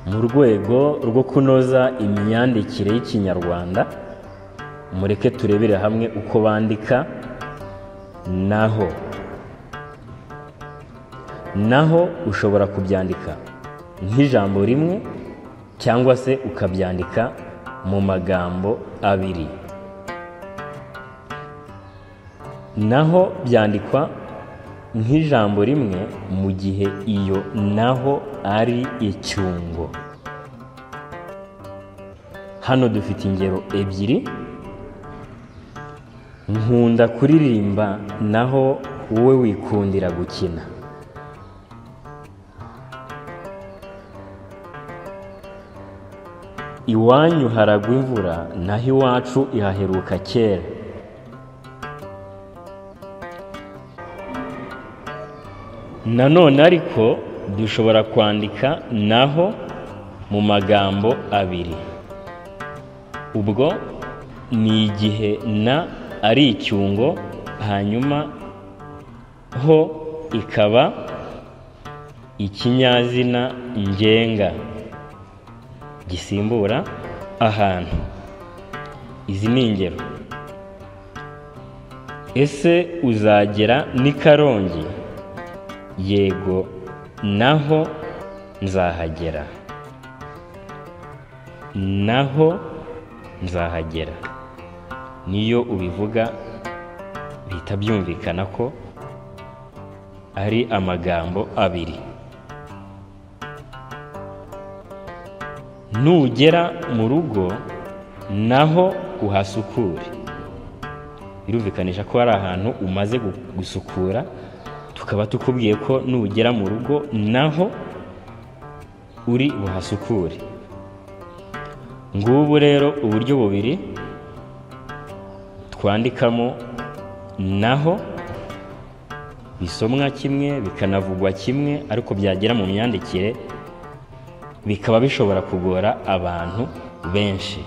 mu rwego rwo kunoza imyandikire y'ikinyarwanda mureke turebere hamwe uko bandika naho naho ushobora kubyandika nk'ijambo rimwe cyangwa se ukabyandika mu magambo abiri naho byandikwa nk'ijambo rimwe mu gihe iyo naho ari icyungo hano dufite ingero ebyiri nkunda kuririmba naho wowe wikundira gukina iwanyu haragwa imvura naho iwacu ihaheruka kera nanone ariko dushobora kwandika naho mu magambo abiri ubwo ni igihe na ari icyungo hanyuma ho ikaba ikinyazina ngenga gisimbura ahantu izi ni ingero ese uzagera n'i karongi yego naho nzahagera naho nzahagera niyo ubivuga bihita byumvikana ko ari amagambo abiri nugera mu rugo naho uhasukure birumvikanisha ko hari ahantu umaze gusukura tukaba tukubwiye ko nugera mu rugo naho uri buhasukure ngubu rero uburyo bubiri twandikamo naho bisomwa kimwe bikanavugwa kimwe ariko byagera mu myandikire bikaba bishobora kugora abantu benshi